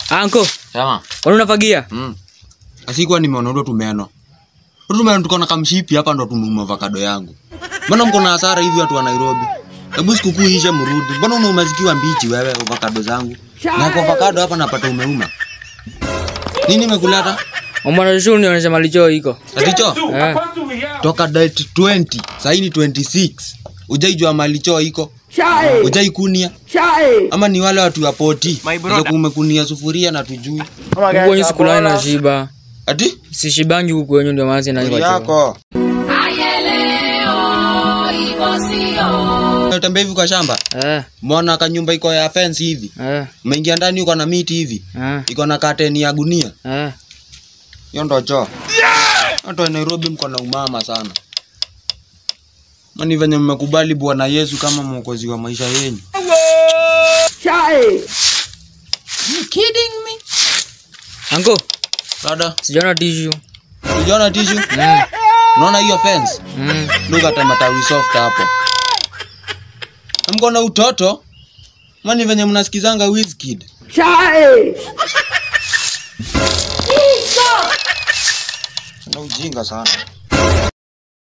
Anko, Sema. kwani unafagia? Mm. Asikuwa nimeona ndo tumeno. Ndo tumeno tuko na kamshipi hapa ndo tumeuma avocado yangu. Mbona mko na hasara hivi watu wa Nairobi? Hebu sikukuu ishe mrudi. Mbona unauma zikiwa mbichi wewe avocado zangu? Na kwa avocado hapa napata umeuma. Nini imekuleta? Omwana shule nionyesha malicho iko. Aticho? Eh. Toka date 20, sasa ni 26. Ujaijua malicho iko? Ujaikunia? Ama ni wale watu wa poti? Sasa kumekunia sufuria na tujui. Huku kwenye sikulani na shiba. Ati? Sishibangi huku kwenye ndio maana sina Stori choo. yako. Unatembea hivi kwa shamba? Eh, Mbona kanyumba iko ya fence hivi? eh, Umeingia ndani uko na miti hivi? eh, Iko na kateni ya gunia. eh. Hiyo ndo choo. Watu wa Nairobi mko na umama sana. Mani venye mmekubali Bwana Yesu kama mwokozi wa maisha yenu. Anko, Dada, sijaona tissue. uliona tishu? Mm, Unaona hiyo fence? mm. Look at matawi soft hapo. Na Mko na utoto? Mani venye mnasikizanga Wizkid. Na ujinga sana.